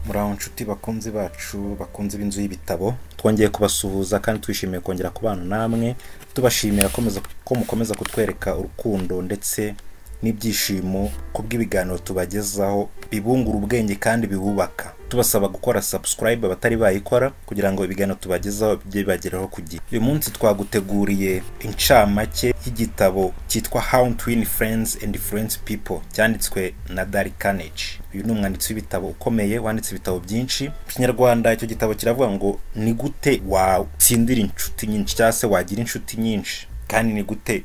muraho nshuti bakunzi bacu bakunze b'inzu y'ibitabo twongeye kubasuhuza kandi twishimiye kongera kubana namwe tubashimira komeza- ko mukomeza kutwereka urukundo ndetse n'ibyishimo ku bw'ibiganiro tubagezaho bibungura ubwenge kandi bibubaka tubasaba gukora subscribe abatari bayikora kugira ngo ibiganiro tubagezaho bijye bibageraho ku gihe uyu munsi twaguteguriye incamake y'igitabo cyitwa how to win friends and influence people cyanditswe na Dale Carnegie uyu ni umwanditsi w'ibitabo ukomeye wanditse ibitabo byinshi mu kinyarwanda icyo gitabo kiravuga ngo ni gute watsindira inshuti nyinshi cyangwa se wagira inshuti nyinshi kandi ni gute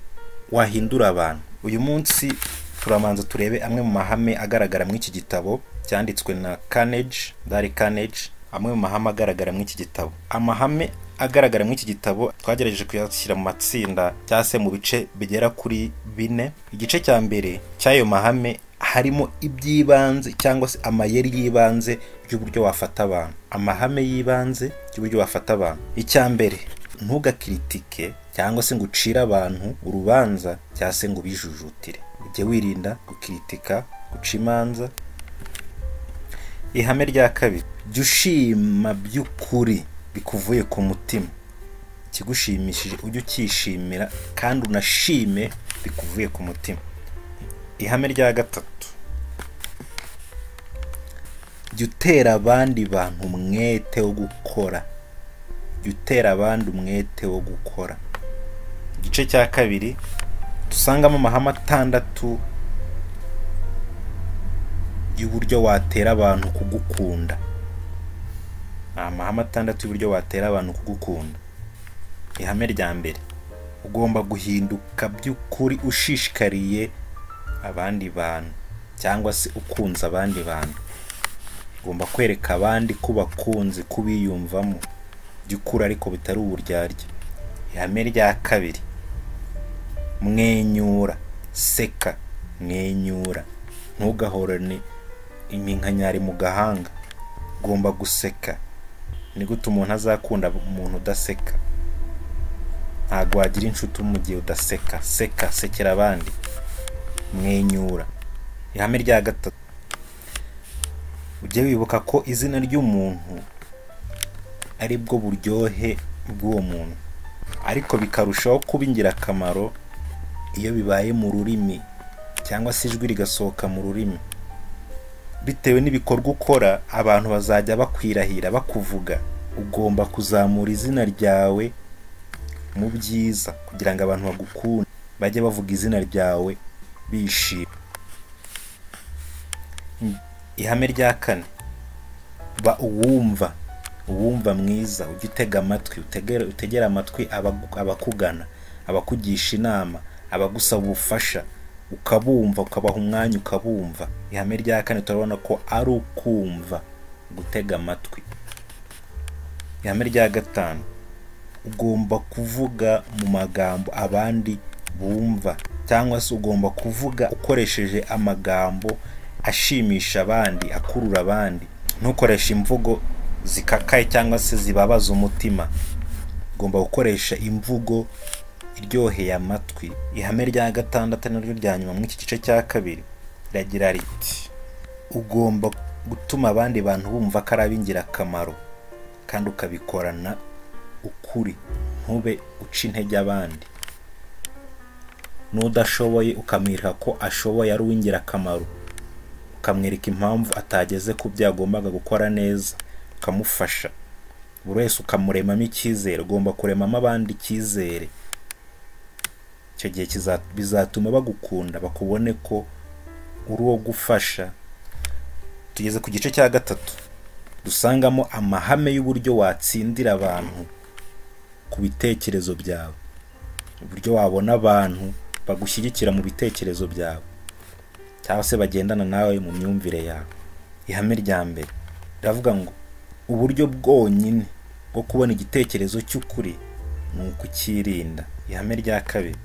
wahindura abantu uyu munsi turamanza turebe amwe mu mahame agaragara muri iki gitabo cyanditswe na Carnegie Dale Carnegie amwe mu mahame agaragara muri iki gitabo amahame agaragara muri iki gitabo twagerageje kuyashyira mu matsinda cyangwa se mu bice bigera kuri bine igice cya mbere cy'ayo mahame harimo iby'ibanze cyangwa se amayeri y'ibanze y'uburyo wafata abantu amahame y'ibanze y'uburyo wafata abantu icya mbere ntugakiritike cyangwa se ngo ucire abantu urubanza cyangwa se ngo ubijujutire ujye wirinda gukiritika guca imanza ihame rya kabiri jya ushima by'ukuri bikuvuye ku mutima ikigushimishije ujye ukishimira kandi unashime bikuvuye ku mutima ihame rya gatatu jya utera abandi bantu umwete wo gukora jya utera abandi umwete wo gukora igice cya kabiri dusangamo amahame atandatu y'uburyo watera abantu kugukunda ni amahame atandatu y'uburyo watera abantu kugukunda ihame rya mbere ugomba guhinduka by'ukuri ushishikariye abandi bantu cyangwa se ukunze abandi bantu ugomba kwereka abandi ko ubakunze ko ubiyumvamo jya ukura ariko bitari uburyarya ihame rya kabiri mwenyura seka mwenyura ntugahorane iminkanyari mu gahanga ugomba guseka ni gute umuntu azakunda umuntu udaseka ntabwo wagira inshuti mu gihe udaseka seka sekera abandi mwenyura ihame rya gatatu ujye wibuka ko izina ry'umuntu ari bwo buryohe bw'uwo muntu ariko bikarushaho kuba ingirakamaro iyo bibaye mu rurimi cyangwa se ijwi rigasohoka mu rurimi bitewe n'ibikorwa ukora abantu bazajya bakwirahira bakuvuga ugomba kuzamura izina ryawe mu byiza kugira ngo abantu bagukunde bajye bavuga izina ryawe bishima ihame rya kane ba uwumva uwumva mwiza ujye utega amatwi utegere- utegere amatwi abagu- abakugana abakugisha inama abagusaba ubufasha ukabumva ukabaha umwanya ukabumva ihame rya kane turabona ko ari ukumva gutega amatwi ihame rya gatanu ugomba kuvuga mu magambo abandi bumva cyangwa se ugomba kuvuga ukoresheje amagambo ashimisha abandi akurura abandi ntukoreshe imvugo zikakaye cyangwa se zibabaza umutima ugomba gukoresha imvugo iryoheye amatwi ihame rya gatandatu ari naryo rya nyuma muri iki gice cya kabiri riragira riti ugomba gutuma abandi bantu bumva ko ari ab'ingirakamaro kandi ukabikorana ukuri ntube uca intege abandi n'udashoboye ukamwereka ko ashoboye ari uw'ingirakamaro ukamwereka impamvu atageze ku byo yagombaga gukora neza ukamufasha buri wese ukamuremamo icyizere ugomba kuremamo abandi icyizere icyo gihe kiza- bizatuma bagukunda bakubone ko uri uwo gufasha tugeze ku gice cya gatatu dusangamo amahame y'uburyo watsindira abantu ku bitekerezo byawe uburyo wabona abantu bagushyigikira mu bitekerezo byawe cyangwa se bagendana nawe mu myumvire yawe ihame rya mbere riravuga ngo uburyo bwonyine bwo kubona igitekerezo cy'ukuri ni ukucyirinda ihame rya kabiri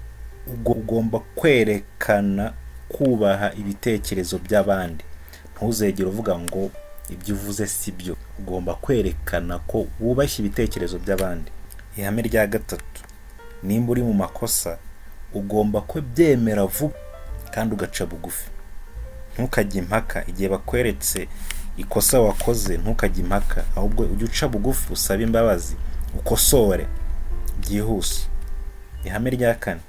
ubwo ugomba kwerekana kubaha ibitekerezo by'abandi ntuzegere uvuga ngo ibyo uvuze si byo ugomba kwerekana ko wubashye ibitekerezo by'abandi ihame rya gatatu nimba uri mu makosa ugomba kubyemera vuba kandi ugaca bugufi ntukajye impaka igihe bakweretse ikosa wakoze ntukajye impaka ahubwo ujye uca bugufi usabe imbabazi ukosore byihuse ihame rya kane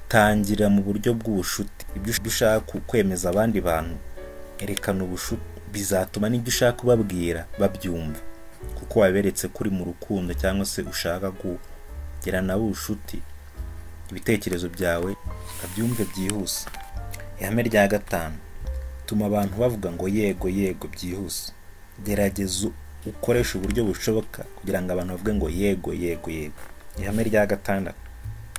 tangira mu buryo bw'ubucuti ibyo ushaka kwemeza abandi bantu erekana ubucuti bizatuma n'ibyo ushaka ubabwira babyumva kuko waberetse ko uri mu rukundo cyangwa se ushaka kugira nabo ubucuti ibitekerezo byawe babyumve byihuse ihame rya gatanu tuma abantu bavuga ngo yego yego byihuse gerageza ukoresha uburyo bushoboka kugira ngo abantu bavuge ngo yego yego yego ihame rya gatandatu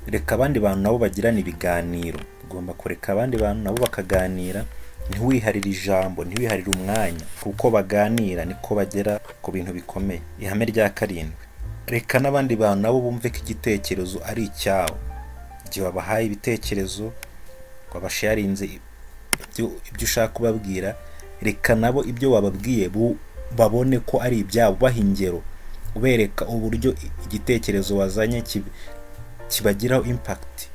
reka abandi bantu nabo bagirana ibiganiro ugomba kureka abandi bantu nabo bakaganira ntiwiharire ijambo ntiwiharire umwanya kuko baganira niko bagera ku bintu bikomeye ihame rya karindwi reka n'abandi bantu nabo bumve ko igitekerezo ari icyabo igihe wabahaye ibitekerezo wabasharinze ibyo ushaka kubabwira reka nabo ibyo wababwiye babone ko ari ibyabo baha ingero ubereka uburyo igitekerezo wazanye kib- kibagiraho impakiti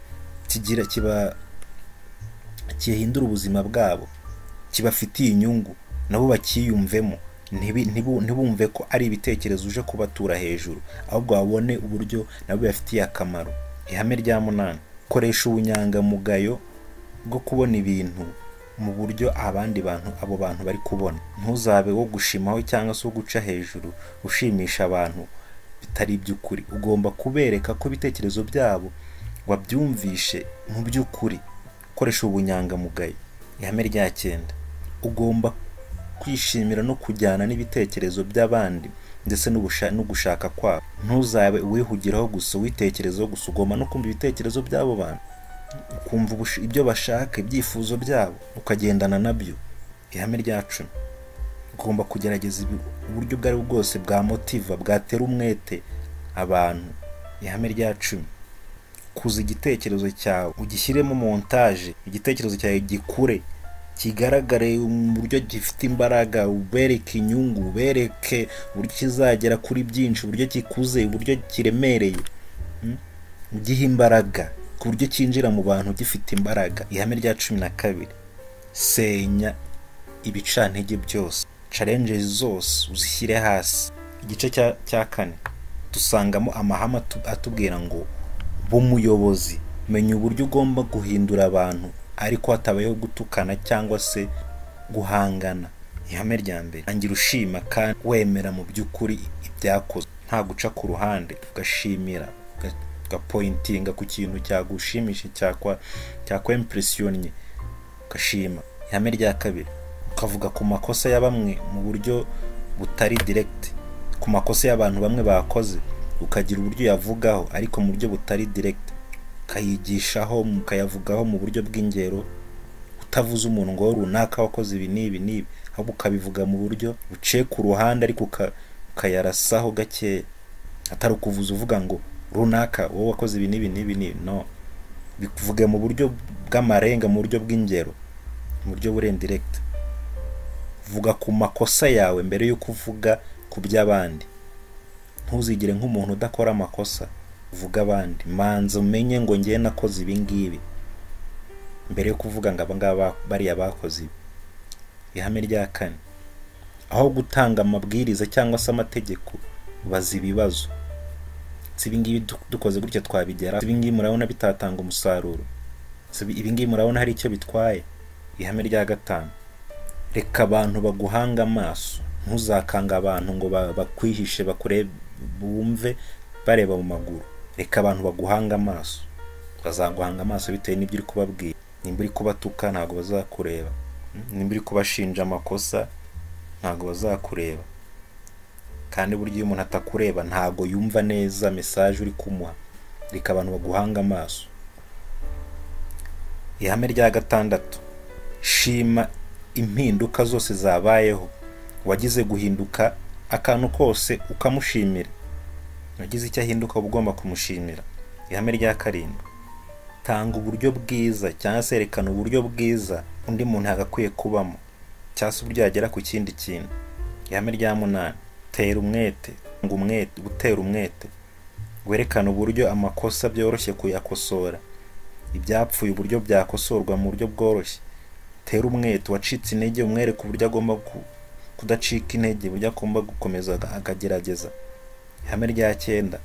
kigira kiba gihindura ubuzima bwabo kibafitiye inyungu nabo bakiyumvemo ntibi- ntibu- ntibumve ko ari ibitekerezo uje kubatura hejuru ahubwo babone uburyo nabo bibafitiye akamaro ihame rya munani koresha ubunyangamugayo bwo kubona ibintu mu buryo abandi bantu abo bantu bari kubona ntuzabe wo gushimaho cyangwa se wo guca hejuru ushimisha abantu bitari iby'ukuri ugomba kubereka ko ibitekerezo byabo wabyumvishe mu by'ukuri ukoresha ubunyangamugayo ihame rya cyenda ugomba kwishimira no kujyana n'ibitekerezo by'abandi ndetse n'ubusha- no gushaka kwabo ntuzabe uwihugiraho gusa uwitekerezaho gusa ugomba no kumva ibitekerezo by'abo bantu ukumva ubush- ibyo bashaka ibyifuzo byabo ukagendana nabyo ihame rya cumi ugomba kugerageza ibi- uburyo ubwo ari bwo bwose bwa motiva bwatera umwete abantu ihame rya cumi kuza igitekerezo cyawe ugishyiremo montaje igitekerezo cyawe gikure kigaragare mu buryo gifite imbaraga ubereke inyungu ubereke uburyo kizagera kuri byinshi uburyo kikuze uburyo kiremereye Mm? ugihe imbaraga ku buryo cyinjira mu bantu gifite imbaraga ihame rya cumi na kabiri senya ibicantege byose challenges zose uzishyire hasi igice cya- cya kane dusangamo amahame atu- atubwira ngo b'umuyobozi menya uburyo ugomba guhindura abantu ariko hatabayeho gutukana cyangwa se guhangana ihame rya mbere angira ushima kandi wemera mu by'ukuri ibyakozwe nta guca ku ruhande ugashimira uga- ugapointinga ku kintu cyagushimisha cyakwa cyakwa impressionye ugashima ihame rya kabiri ukavuga ku makosa ya bamwe mu buryo butari direct ku makosa y'abantu bamwe bakoze ukagira uburyo uyavugaho ariko mu buryo butari direct ukayigishaho ukayavugaho mu buryo bw'ingero utavuze umuntu ngo runaka wakoze ibi n'ibi n'ibi ahubwo ukabivuga mu buryo buciye ku ruhande ariko uka- ukayarasaho gakeya atari ukuvuza uvuga ngo runaka wowe wakoze ibi n'ibi n'ibi n'ibi no bivuge mu buryo bw'amarenga mu buryo bw'ingero mu buryo burendiregiti vuga ku makosa yawe mbere y'uko uvuga ku by'abandi ntuzigire nk'umuntu udakora amakosa uvuga abandi manza umenye ngo ngewe nakoze ibi ngibi mbere yo kuvuga ngo aba ngaba bariya bakoze ibi ihame rya kane aho gutanga amabwiriza cyangwa se amategeko baza ibibazo si ibi ngibi du- dukoze gutya twabigera ibi ngibi murabona bitatanga umusaruro Si ibi ibi ngibi murabona hari icyo bitwaye ihame rya gatanu reka abantu baguhanga amaso ntuzakanga abantu ngo ba- bakwihishe bakure bumve bareba mu maguru reka abantu baguhanga amaso bazaguhanga amaso bitewe n'ibyo uri kubabwira nimba uri kubatuka ntabwo bazakureba Mm, nimba uri kubashinja amakosa ntabwo bazakureba kandi burya iyo umuntu atakureba ntabwo yumva neza mesaje uri kumuha reka abantu baguhanga amaso ihame rya gatandatu shima impinduka zose zabayeho uwagize guhinduka akantu kose ukamushimira uwagize icyo ahinduka uba ugomba kumushimira ihame rya karindwi tanga uburyo bwiza cyangwa se erekana uburyo bwiza undi muntu yagakwiye kubamo cyangwa se uburyo yagera ku kindi kintu ihame rya munani tera umwete ngo umwete gutera umwete werekana uburyo amakosa byoroshye kuyakosora ibyapfuye uburyo byakosorwa mu buryo bworoshye tera umwete wacitse intege umwereka uburyo agomba ku- kudacika intege burya agomba gukomeza akagerageza ihame rya cyenda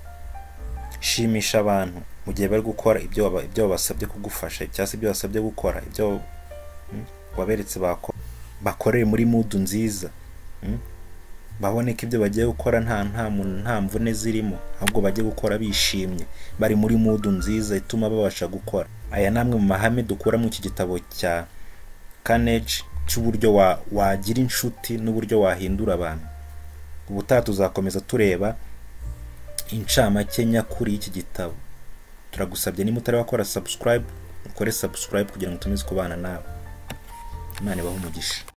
shimisha abantu mu gihe bari gukora ibyo waba- ibyo wabasabye kugufasha cyangwa se ibyo wasabye gukora ibyo mm, waberetse bakora bakorere muri mudu nziza mm, babone ko ibyo bagiye gukora nta nta mu- nta mvune zirimo ahubwo bajye gukora bishimye bari muri mudu nziza ituma babasha gukora aya ni amwe mu mahame dukura mu iki gitabo cya kaneci cy'uburyo wa- wagira inshuti n'uburyo wahindura abantu ubutaha tuzakomeza tureba incamake nyakuri y'iki gitabo turagusabye niba utari wakora subscribe ukore subscribe kugira ngo ukomeze kubana nawe imana ibahe umugisha